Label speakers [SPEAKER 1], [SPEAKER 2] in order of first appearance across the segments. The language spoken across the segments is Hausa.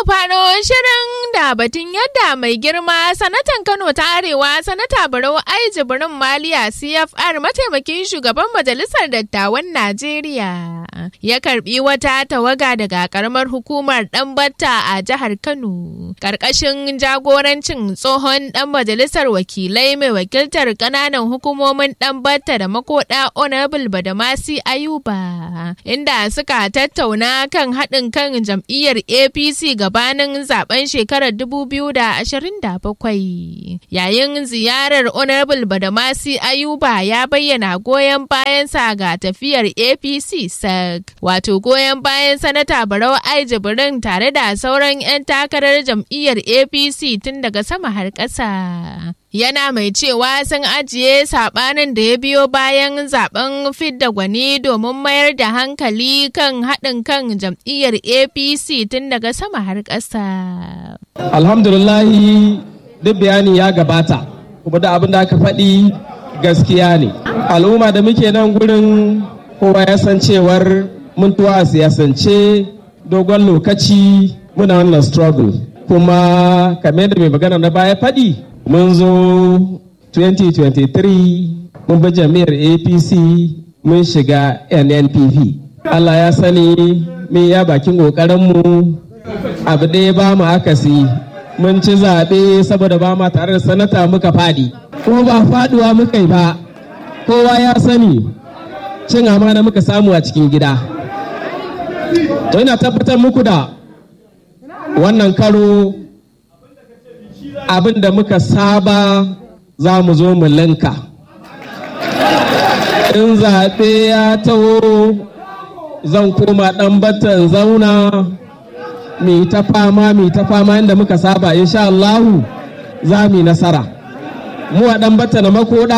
[SPEAKER 1] faro shirin da batun yadda mai girma sanatan Kano ta Arewa sanata Barau Ai Jibrin Maliya CFR mataimakin shugaban majalisar dattawan Najeriya ya karbi wata tawaga daga karamar hukumar Ɗanbatta a jihar Kano karkashin jagorancin tsohon dan majalisar wakilai mai wakiltar kananan hukumomin Ɗanbatta da makoda Honorable Badamasi Ayuba inda suka tattauna kan haɗin kan jam'iyyar APC gabanin zaben shekarar 2027. Yayin ziyarar Honorable Badamasi Ayuba ya bayyana goyon bayansa ga tafiyar APC SAC, wato goyon bayan Sanata Barau Ai Jibrin tare da sauran 'yan takarar jam'iyyar APC tun daga sama har ƙasa. yana mai cewa sun ajiye sabanin da ya biyo bayan zaben fidda gwani domin mayar da hankali kan haɗin kan jam'iyyar apc tun daga sama har ƙasa.
[SPEAKER 2] alhamdulillahi duk bayani ya gabata kuma da abin da aka faɗi gaskiya ne al'umma da muke nan gurin kowa ya san cewar mun tuwa a siyasance dogon lokaci muna wannan struggle kuma kamar da mai magana na baya faɗi mun zo 2023 mun bi jami'ar apc mun shiga nnpp allah ya sani mun ya bakin ƙoƙarinmu abu ɗaya ba mu akasi mun ci zaɓe saboda ba ma tare da sanata muka faɗi kuma ba faɗuwa muka yi ba kowa ya sani cin amana muka samu a cikin gida to ina tabbatar muku da wannan karo abin da muka saba za mu zo mu linka in zaɓe ya taho zan koma ɗan batan zauna mai ta fama mai ta fama inda muka saba insha Allahu za mu nasara mu a ɗan bata na makoda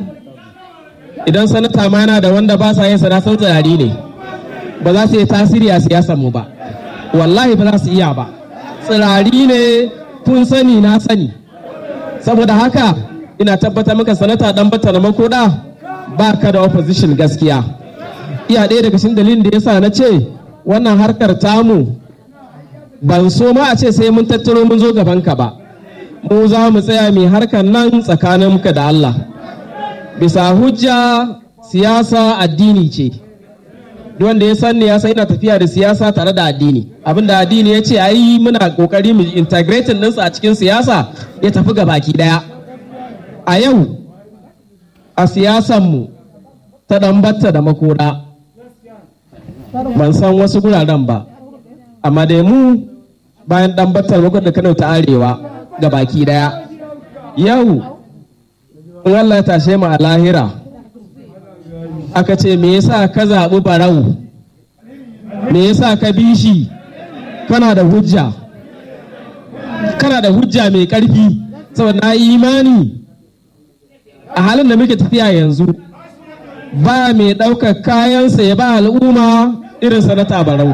[SPEAKER 2] idan sanata ma yana da wanda ba sa yin sana sau tsari ne ba za su yi tasiri a siyasar mu ba wallahi ba za su iya ba tsirari ne kun sani na sani saboda haka ina tabbatar maka sanata dan bata na makoda ba ka da opposition gaskiya iya ɗaya daga cikin dalilin da yasa na ce wannan harkar tamu ban so ma a ce sai mun tattaro mun zo gaban ka ba mu za mu tsaya mai harkar nan tsakanin muka da Allah bisa hujja siyasa addini ce wanda ya san ne ya san ina tafiya da siyasa tare da addini abinda addini ya ce ayi muna kokari mu integrating ɗinsa a cikin siyasa ya tafi ga baki daya a yau a siyasanmu ta ɗanbatta da makora ban san wasu guraren ba amma da mu bayan ɗanbatta da makora da kano ta arewa ga baki daya yau in Allah ya tashe mu a lahira aka ce me yasa ka zaɓi barau me yasa ka bi shi kana da hujja kana da hujja mai ƙarfi saboda na yi imani a halin da muke tafiya yanzu ba mai ɗaukar kayansa ya ba al'umma irin sanata barau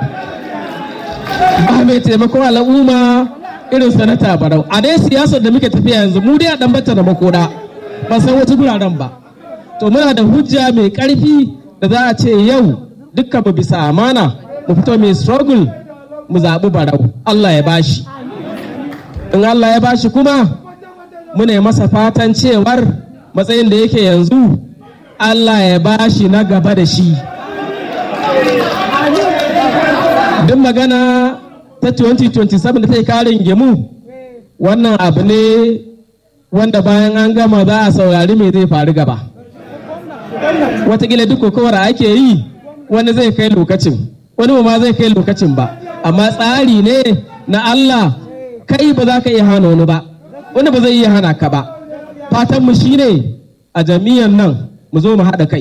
[SPEAKER 2] ba mai taimakon al'umma irin sanata barau a dai siyasar da muke tafiya yanzu mu dai a ɗan bata da makoda ba san wata guraren ba to muna da hujja mai ƙarfi da za a ce yau dukkan mu bisa amana mu fito mai struggle mu zaɓi barau Allah ya bashi in Allah ya bashi kuma muna yi masa fatan cewar matsayin da yake yanzu Allah ya bashi na gaba da shi duk magana ta 2027 da ta yi karin gemu wannan abu ne wanda bayan an gama za a saurari me zai faru gaba watakila duk kokowar ake yi wani zai kai lokacin wani ma zai kai lokacin ba amma tsari ne na Allah kai ba za ka iya hana wani ba wani ba zai iya hana ka ba fatan mu shine a jami'an nan mu zo mu haɗa kai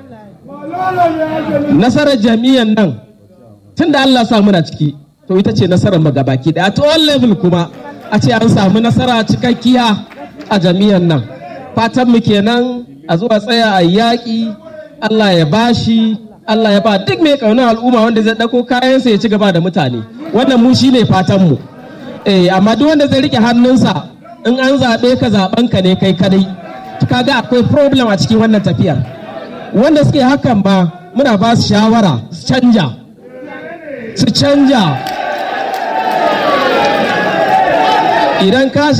[SPEAKER 2] nasarar jami'an nan tun da Allah sa muna ciki to ita ce nasarar mu gabaki da at all level kuma a ce an samu nasara cikakkiya a jami'an nan fatan mu kenan a zuwa tsaya a yaƙi Allah ya bashi Allah ya ba duk mai ƙaunar al'umma wanda zai ɗauko kayansa ya ci gaba da mutane wannan mu shine fatan mu eh amma duk wanda zai rike hannunsa in an zaɓe ka zaɓen ka ne kai kadai kaga akwai problem a cikin wannan tafiyar wanda suke hakan ba muna ba su shawara su canja su canja idan ka